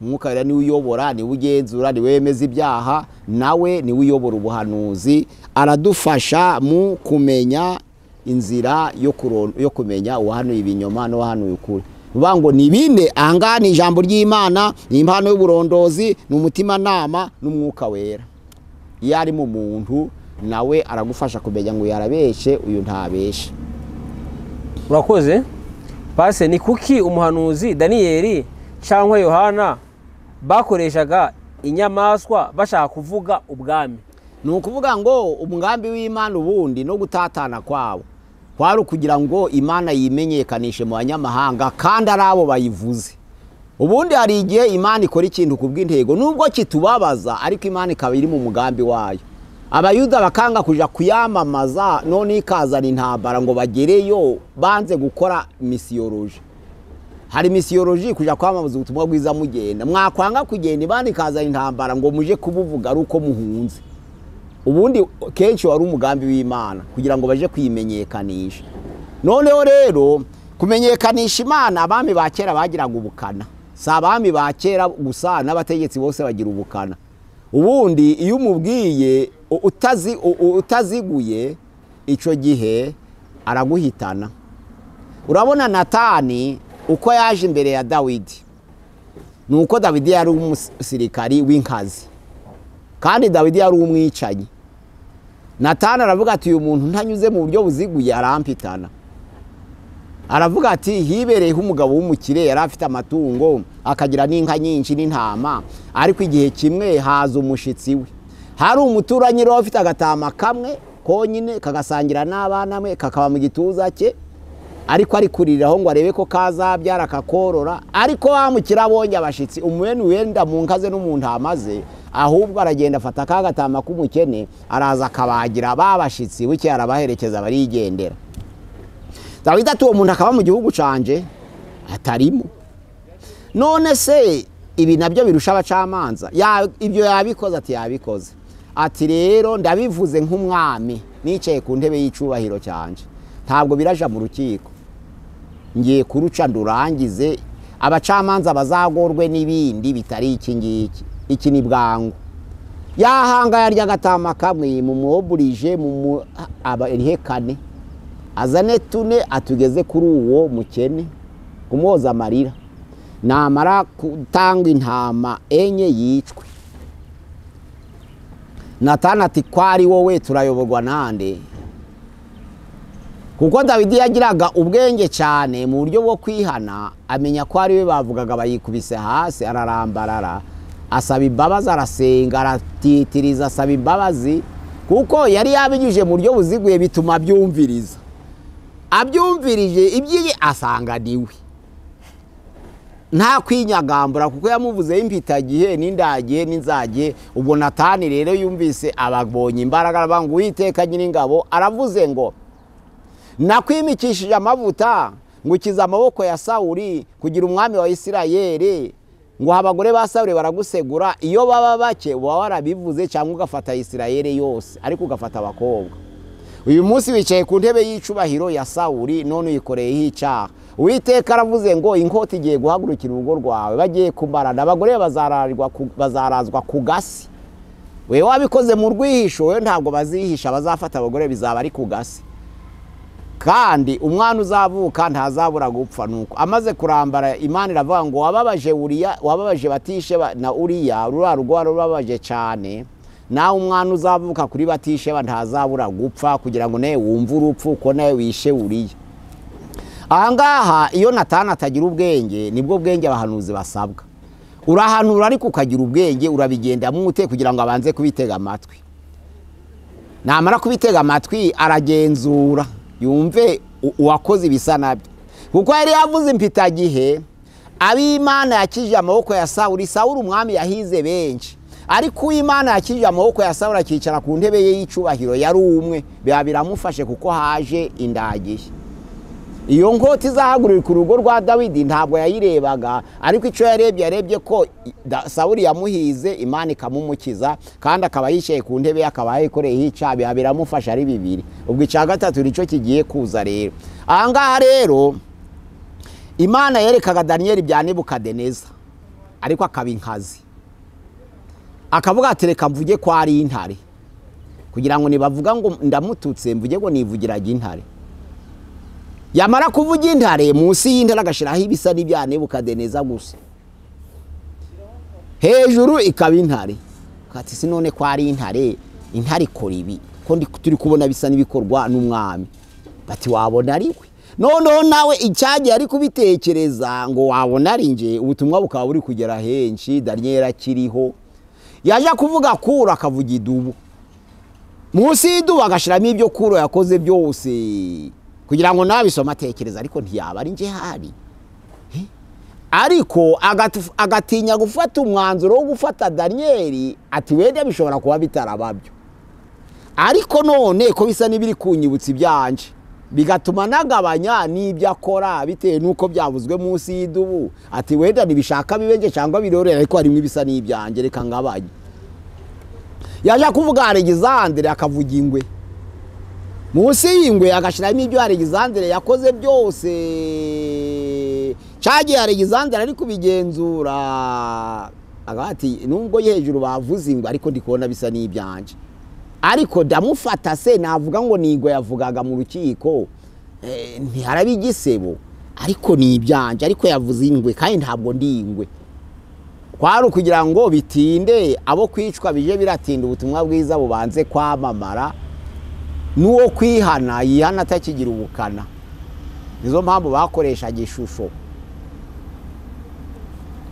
umwuka wera niwe uyobora niwe ugenzura niwe wemeza ibyaha nawe niwe uyobora ubuhanuzi aradufasha mu kumenya inzira yo kumenya uwahanuye ibinyoma n'uwahanuye ukuri bivuga ngo ni bine ahangaha ni ijambo ry'imana ni impano y'uburondozi ni umutimanama n'umwuka wera iyo ari mu muntu nawe aragufasha kumenya ngo yarabeshe uyu ntabeshe urakoze pase ni kuki umuhanuzi daniyeli cyangwa yohana bakoreshaga inyamaswa bashaka kuvuga ubwami ni ukuvuga ngo umugambi w'imana ubundi no gutatana kwabo kwari ukugira ngo imana yimenyekanishe mu banyamahanga kandi ari abo bayivuze ubundi hari igihe imana ikora ikintu ku bw'intego nubwo kitubabaza ariko imana ikaba iri mu mugambi wayo abayuda bakanga kujya kuyamamaza none ikazana intambara ngo bagereyo banze gukora misiyoroji hari misiyoroji kujya kwamamaza ubutumwa bwiza mugenda mwakwanga kugenda imana ikazana intambara ngo muje kubuvuga ari uko muhunze ubundi kenshi wari umugambi w'imana kugira ngo baje kuyimenyekanisha noneho rero kumenyekanisha imana abami ba kera bagiraga ubukana si abami ba kera gusa n'abategetsi bose bagira ubukana ubundi iyo umubwiye utaziguye icyo gihe araguhitana urabona natani uko yaje imbere ya dawidi ni uko dawidi yari umusirikari w'inkazi kandi dawidi yari umwicanyi natana aravuga ati uyu muntu ntanyuze mu buryo buziguye arampitana aravuga ati hibereyeho umugabo w'umukire yari afite amatungo akagira n'inka nyinshi n'intama ariko igihe kimwe haza umushyitsi we hari umuturanyi rero ufite agatama kamwe konyine kagasangira n'abana be kakaba mu gituza cye ariko ari kuriraho ngo arebe ko kazabyara akakorora ariko bamukira abonye abashyitsi umwene wenda mu nkaze n'umuntu hamaze ahubwo aragenda afata ka gatama k'umukene araza akabagira babashyitsi buke arabaherekeza barigendera dawidi ati uwo muntu akaba mu gihugu cyanjye atarimo none se ibi nabyo birusha abacamanza Ya- ibyo yabikoze ati yabikoze ati rero ndabivuze nk'umwami nicaye ku ntebe y'icyubahiro cyanjye ntabwo biraja mu rukiko ngiye kuruca ndurangize abacamanza bazagorwe n'ibindi bitari iki ngiki iki ni bwangu yahanga yarya agatama kamwe mumwoburije abarihekane azane tune atugeze kuri uwo mukene kumwoza amarira namara gutanga intama enye yicwe natana ati ko ari wowe turayoborwa nande kuko dawidi yagiraga ubwenge cyane mu buryo bwo kwihana amenya ko ari we bavugaga bayikubise hasi ararambarara asaba imbabazi arasenga aratitiriza asaba imbabazi kuko yari yabinyujije mu buryo buziguye bituma abyumviriza abyumvirije ibyiye asanga ni we nta kwinyagambura kuko yamuvuzeho impitagihe n'indagiye n'inzage ubwo natani rero yumvise ababonye imbaraga aravuga ngo uwiteka nyir'ingabo aravuze ngo nakwimikishije amavuta ngukiza amaboko ya sawuri kugira umwami wa isirayeli ngo abagore ba sawuri baragusegura iyo baba bake uba warabivuze cyangwa ugafata isirayeli yose ariko ugafata abakobwa uyu munsi wicaye ku ntebe y'icubahiro ya sawuri none uyikoreyeho icyaha uwiteka aravuze ngo inkota igiye guhagurukira urugo rwawe bagiye kumarana abagore bazararwa ku- bazarazwa ku gasi we wabikoze mu rwihisho we ntabwo bazihisha bazafata abagore bizaba ari ku gasi kandi umwana uzavuka ntazabura gupfa nuko amaze kurambara imana iravuga ngo wababaje uriya wababaje batisheba na uriya ruriya rugo wari rubabaje cyane nawe umwana uzavuka kuri batisheba ntazabura gupfa kugira ngo nawe wumve urupfu ko nawe wishe uriya ahangaha iyo natana atagira ubwenge nibwo bwenge abahanuzi basabwa urahanura ariko ukagira ubwenge urabigendamo ute kugira ngo abanze kubitega amatwi namara kubitega amatwi aragenzura yumve u- uwakoze ibisa nabyo kuko yari yavuze impitagihe ab'imana yakijije amaboko ya sawuri sawuri umwami yahize benshi ariko uw'imana yakijije amaboko ya sawuri akicara ku ntebe ye y'icubahiro yari umwe biba biramufashe kuko haje indagihe iyo nkota izahagurirwa urugo rwa dawidi ntabwo yayirebaga ariko icyo yarebye yarebye ko i- da- sawuri yamuhize imana ikamumukiza kandi akaba yicaye ku ntebe ye, akaba yayikoreyeho icyaha biba biramufasha ari bibiri ubwo icya gatatu nicyo kigiye kuza rero ahangaha rero imana yerekaga daniyeli bya nebukadeneza ariko akaba inkazi akavuga ati reka mvuge ko ari intare kugira ngo nibavuga ngo ndamututse mvuge ngo nivugiraga intare yamara kuvuga intare munsi y'intare agashyiraho ibisa n'ibya nebukadeneza gusa hejuru ikaba intare kati si none ko ari intare intare ikora ibi ko ndi- turi kubona bisa n'ibikorwa n'umwami bati wabona ari we noneho nawe icyagiye ari kubitekereza ngo wabona ari nje ubutumwa bukaba buri kugera henshi daniyeli akiriho yaje kuvuga kura akavuga idubu munsi y'idubu agashyiramo ibyo kuro yakoze byose kugira ngo nabisoma atekereza ariko ntiyaba ari nge hari Eh? ariko agatu- agatinya gufata umwanzuro wo gufata daniyeli ati wenda bishobora kuba bitarababyo ariko none ko bisa n'ibiri kunyibutsa ibyanje bigatuma nagabanya n'ibyo akora bitewe n'uko byavuzwe munsi y'idubu ati wenda ntibishaka bibenje cyangwa birorera ariko harimo ibisa n'ibyanjye reka ngabanye yaje kuvuga alegizandere akavuga ingwe munsi y'ingwe agashyiramo ibyo alegizandere yakoze byose cyagiye alegizandere ari kubigenzura agira ati nubwo ye hejuru bavuze ingwe ariko ndi kubona bisa n'ibyanjye ariko ndamufata se navuga ngo ni ingwe yavugaga mu rukiko eh, ntiharaba igisebo ariko ni ibyanjye ariko yavuze ingwe kandi ntabwo ndi ingwe kwari ukugira ngo bitinde abo kwicwa bije biratinda ubutumwa bwiza bubanze kwamamara n'uwo kwihana yihana atakigira ubukana nizo mpamvu bakoreshaga ishusho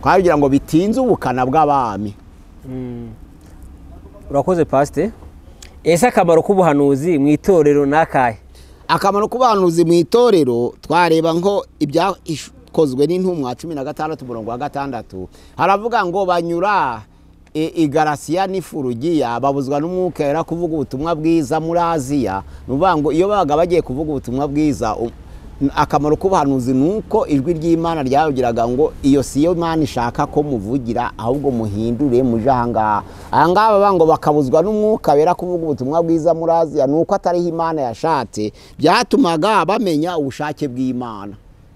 kwari kugira ngo bitinze ubukana bw'abami urakoze pasite ese akamaro k'ubuhanuzi mu itorero ni akahe akamaro k'ubuhanuzi mu itorero twareba ngo ibyakozwe n'intumwa cumi na gatandatu umurongo wa gatandatu haravuga ngo banyura i- i garasiya n'ifurugiya babuzwa n'umwuka wera kuvuga ubutumwa bwiza muri aziya ni ukuvuga ngo iyo babaga bagiye kuvuga ubutumwa bwiza u- akamaro k'ubuhanuzi ni uko ijwi ry'imana ryababwiraga ngo iyo si yo imana ishaka ko muvugira ahubwo muhindure muje aha ngaha aha ngaha baba ngo bakabuzwa n'umwuka wera kuvuga ubutumwa bwiza muri aziya ni uko atariho imana yashatse byatumaga bamenya ubushake bw'imana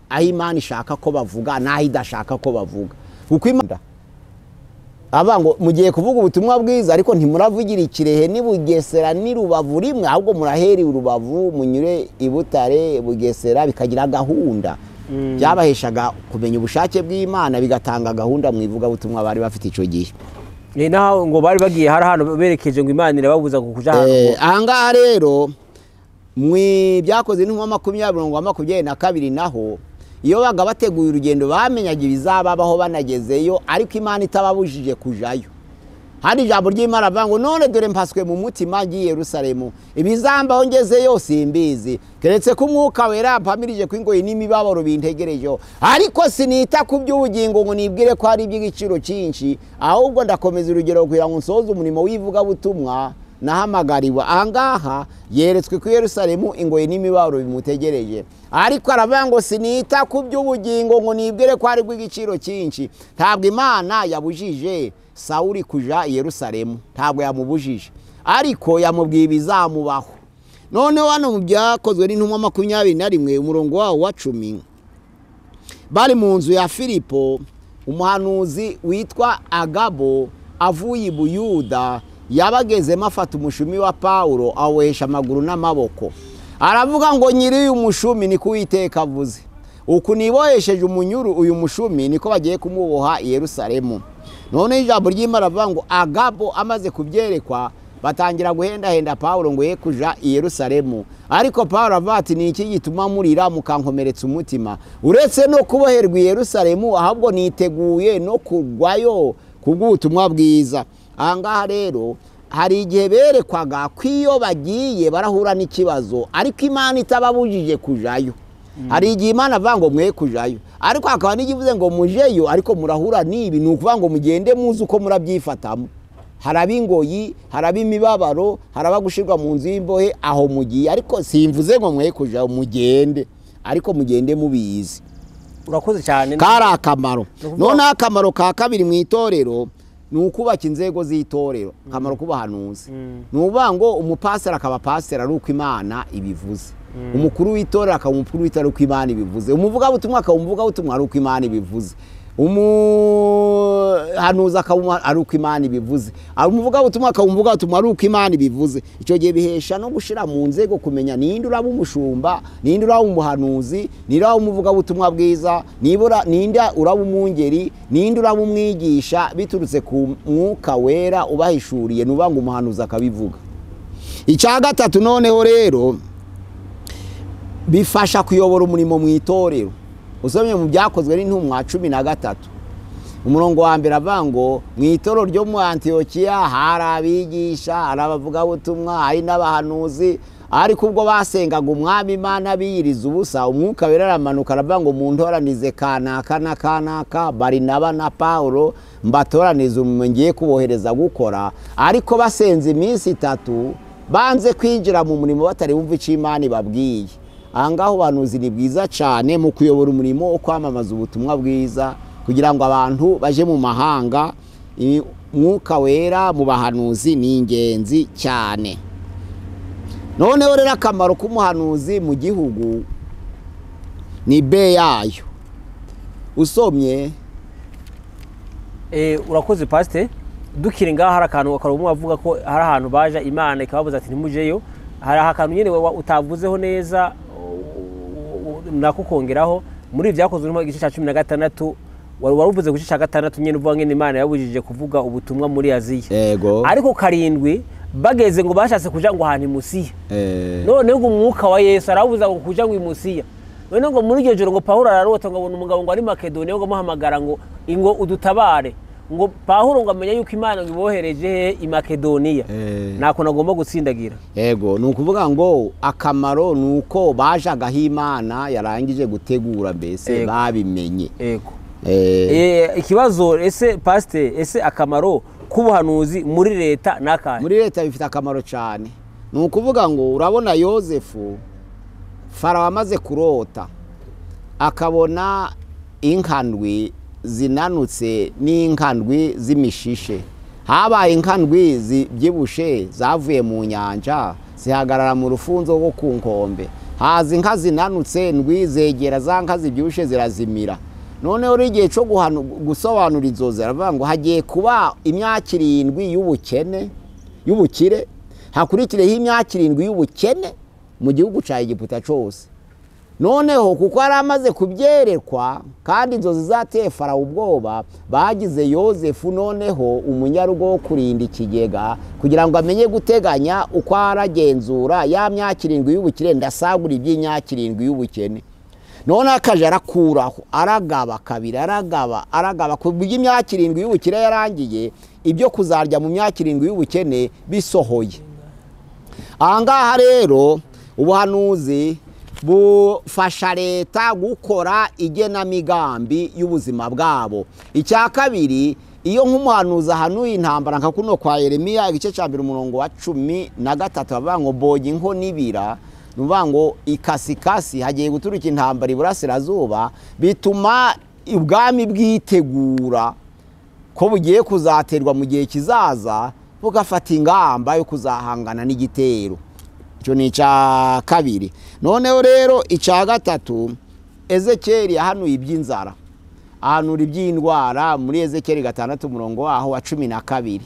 aho imana ishaka ko bavuga n'aho idashaka ko bavuga kuko imana aba ngo mugiye kuvuga ubutumwa bwiza ariko ntimuravugira ikirehe ni bugesera ni rubavu rimwe ahubwo muraheri urubavu munyure i butare bugesera bikagira gahunda byabaheshaga kumenya ubushake bw'imana bigatanga gahunda mu ivugabutumwa bari bafite icyo gihe ni naho ngo bari bagiye hari ahantu berekeje ngo imana irababuza kuja ahantu ngo- Eh, aha ngaha rero mu byakoze n'inkuba makumyabiri mirongo makumyabiri na kabiri naho iyo baga bateguye urugendo bamenyaga ibizababaho banagezeyo ariko imana itababujije kujayo hari ijambo ry'imana rivuga ngo none dore mpaswe mu mutima ngiye i yerusalemu ibizambaho ngezeyo simbizi keretse ko umwuka wera mpamirije ko ingoyi n'imibabaro bintegerejeho ariko sinita ku by'ubugingo ngo nibwire ko hari iby'igiciro cyinshi ahubwo ndakomeza urugero kugira ngo nsoze umurimo w'ivugabutumwa nahamagariwe ahangaha yeretswe ku yerusalemu ingoyi n'imibabaro bimutegereje ariko aravuga ngo sinita ku by'ubugingo ngo nibwire ko haribwo igiciro cyinshi ntabwo imana yabujije sawuri kuja i yerusalemu ntabwo yamubujije ariko yamubwiye ibizamubaho noneho hano mu byakozwe n'intumwa makumyabiri na rimwe umurongo wawo wa cumi bari mu nzu ya filipo umuhanuzi witwa agabo avuye i buyuda yabagezemo afata umushumi wa pawulo awohesha amaguru n'amaboko aravuga ngo nyiri uyu mushumi niko uwiteka avuze uku nibohesheje umunyuru uyu mushumi niko bagiye kumuboha i yerusalemu noneho ijambo ry'imana rivuga ngo agabo amaze kubyerekwa batangira guhendahenda pawulo ngo ye kuja i yerusalemu ariko pawulo avuga ati ni iki gituma murira mukankomeretsa umutima uretse no kuboherwa i yerusalemu ahubwo niteguye no kugwayo kubw'ubutumwa bwiza aha ngaha rero hari igihe berekwaga ko iyo bagiye barahura n'ikibazo ariko imana itababujije kujayo hari igihe imana avuga ngo mwe kujayo ariko hakaba n'igivuze ngo mujeyo ariko murahura n'ibi ni ukuvuga ngo mugende muzi uko murabyifatamo hari ab'ingoyi hari ab'imibabaro hari abagushyirwa mu nzu y'imbohe aho mugiye ariko simvuze ngo mwe kujayo mugende ariko mugende mubizi urakoze cyane kari akamaro ukuvuga- noneho akamaro ka kabiri mu itorero ni ukubaka inzego z'itorero akamaro k'ubuhanuzi ni ukuvuga ngo umupasiteri akaba pasiteri ari uko imana ibivuze umukuru w'itorero akaba umukuru w'itorero uko imana ibivuze umuvugabutumwa akaba umuvugabutumwa ari uko imana ibivuze umuhanuzi akaba umuha- ari uko imana ibivuze umuvugabutumwa akaba umuvugabutumwa ari uko imana ibivuze icyo gihe bihesha no gushyira mu nzego kumenya ninde uraba umushumba ninde uraba umuhanuzi ninde uraba umuvugabutumwa bwiza nibura- ninde uraba umwungeri ninde uraba umwigisha biturutse ku mwuka wera ubahishuriye nuba ngo umuhanuzi akabivuga icya gatatu noneho rero bifasha kuyobora umurimo mu itorero usomye mu byakozwe n'intumwa cumi na gatatu umurongo wa mbere avuga ngo mu itorero ryo mu antiyokiya hari abigisha hari abavugabutumwa hari n'abahanuzi ariko ubwo basengaga umwami imana biyiriza ubusa umwuka wera aramanuka aravuga ngo muntoranize kanaka na kanaka barinaba na pawulo mbatoranize umurimo ngiye kubohereza gukora ariko basenze iminsi itatu banze kwinjira mu murimo batari bumva icyo imana ibabwiye aha ngaha ubuhanuzi ni bwiza cyane mu kuyobora umurimo wo kwamamaza ubutumwa bwiza kugira ngo abantu baje mu mahanga i- mwuka wera mu bahanuzi ni ingenzi cyane noneho rero akamaro k'umuhanuzi mu gihugu ni be yayo usomye Eh, urakoze pasite dukiri ngaho hari akantu akarumu avuga ko hari ahantu baje imana ikababuza ati ntimujeyo hari akantu nyine wa- utavuzeho neza u- u- u- nako kongeraho muri ibyakozwe n'intumwa igice cya cumi na gatandatu wari wari uvuze ku gice cya gatandatu nyine uvuga ngene imana yabujije kuvuga ubutumwa muri aziya yego ariko karindwi bageze ngo bashatse kuja ngo ahantu imusiya eh, noneho ngo umwuka wa yesu arabuza ngo kuja ngo imusiya noneho ngo muri iryo joro ngo pawulo ararota ngo abona umugabo ngo ari makedoniya ngo amuhamagara ngo ingo udutabare ngo pawulo ngo amenye yuko imana ngo ibohereje he i makedoniya Eh. ntako nagomba gutsindagira yego ni ukuvuga ngo akamaro ni uko bajagaho imana yarangije gutegura mbese Yego. babimenye yego Eh, Eh, ikibazo ese pasite ese akamaro k'ubuhanuzi muri leta n'akahe muri leta bifite akamaro cyane ni ukuvuga ngo urabona yosefu farawo amaze kurota akabona inkandwi zinanutse n'inkandwi z'imishishe habaye inkandwi zibyibushe zavuye mu nyanja zihagarara mu rufunzo rwo ku nkombe haza inka zinanutse ndwi zegera za nka zibyibushye zirazimira noneho igihe cyo guhanu- gusobanura inzozi aravuga ngo hagiye kuba imyaka irindwi y'ubukene y'ubukire hakurikireho imyaka irindwi y'ubukene mu gihugu cya egiputa cyose noneho kuko yari amaze kubyerekwa kandi inzozi zateye farawo ubwoba bagize yosefu noneho umunyarugo wo kurinda ikigega kugira ngo amenye guteganya uko aragenzura ya myaka irindwi y'ubukire ndasagura iby'imyaka irindwi y'ubukene noneho akaje arakuraho aragaba kabiri aragaba aragaba ku buryo imyaka irindwi y'ubukire yarangiye ibyo kuzarya mu myaka irindwi y'ubukene bisohoye ahangaha rero ubuhanuzi bufasha leta gukora igenamigambi y'ubuzima bwabo icya kabiri iyo nk'umuhanuzi ahanuye intambara nka kuno kwa yeremiya igice cya mbere umurongo wa cumi na gatatu bavuga ngo boga inko n'ibira ni ukuvuga ngo ikasikasi hagiye guturuka intambara iburasirazuba bituma ubwami bwitegura ko bugiye kuzaterwa mu gihe kizaza bugafata ingamba yo kuzahangana n'igitero icyo ni icya kabiri noneho rero icya gatatu ezekeri yahanuye iby'inzara ahanura iby'indwara muri ezekeri gatandatu umurongo waho wa cumi na kabiri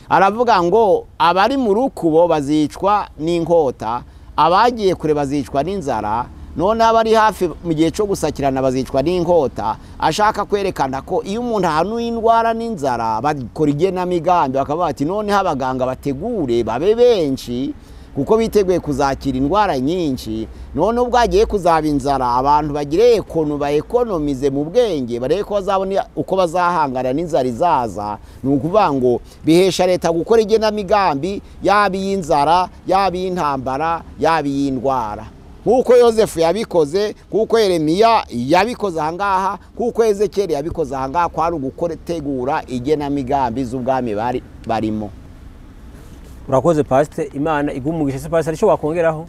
aravuga ngo abari mu rukubo bazicwa n'inkota abagiye kure bazicwa n'inzara noneho abari hafi mu gihe cyo gusakirana bazicwa n'inkota ashaka kwerekana ko iyo umuntu ahanuye indwara n'inzara bakora igenamigambi bakavuga bati noneho abaganga bategure babe benshi kuko biteguye kuzakira indwara nyinshi noneho ubwo hagiye kuzaba inzara abantu bagire ekonu baekonomize mu bwenge barebe ko bazabona uko bazahangana n'inzara izaza ni ukuvuga ngo bihesha leta gukora igenamigambi yaba iy'inzara yaba iy'intambara yaba iy'indwara nk'uko yosefu yabikoze kuko yeremiya yabikoze ahangaha kuko ezekeri yabikoze ahangaha kwari ugutegura igenamigambi z'ubwami bari barimo urakoze pasite imana igumugisha se pasite aricyo wakongeraho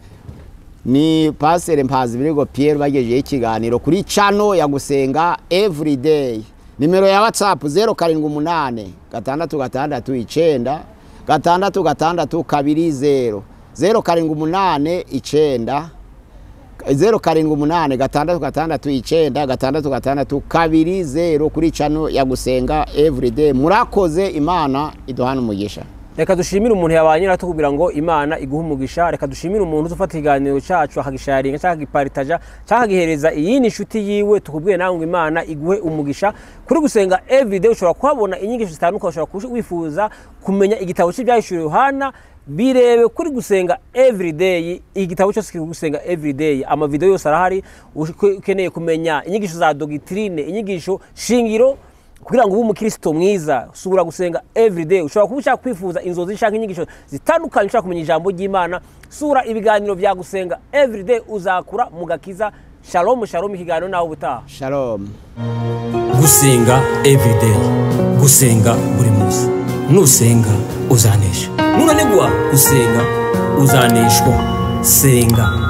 ni pasere mpazi birego piyeri bagejejeho ikiganiro kuri cano ya gusenga evurideyi nimero ya watsapu zeru karindwi umunani gatandatu gatandatu icyenda gatandatu gatandatu kabiri zeru zeru karindwi umunani icyenda zeru karindwi umunani gatandatu gatandatu icyenda gatandatu gatandatu kabiri zeru kuri cano ya gusenga evurideyi murakoze imana iduhana umugisha reka dushimire umuntu yabanye natwe kugira ngo imana iguhe umugisha reka dushimire umuntu uzufata ikiganiro cyacu akagisharinga cyangwa akagiparitaja cyangwa akagihereza iyindi nshuti yiwe tukubwiye nawe ngo imana iguhe umugisha kuri gusenga everyday ushobora kuhabona inyigisho zitandukanye ushobora kuba wifuza kumenya igitabo cy'ibyahishuriwe yohana birebe kuri gusenga everyday igitabo cyose kiri gusenga everyday amavidewo yose arahari uke- ukeneye kumenya inyigisho za dogitrine inyigisho shingiro kugira ngo ube umukristo mwiza usubira gusenga everyday ushobora kuba ushaka kwifuza inzozi cyangwa inyigisho zitandukanye ushaka kumenya ijambo ry'imana sura ibiganiro bya gusenga everyday uzakura mu gakiza shalomu shalomu ikiganiro nawe ubutaha shalom gusenga everyday gusenga buri munsi nusenga uzanesha nunanigwa gusenga uzaneshwa senga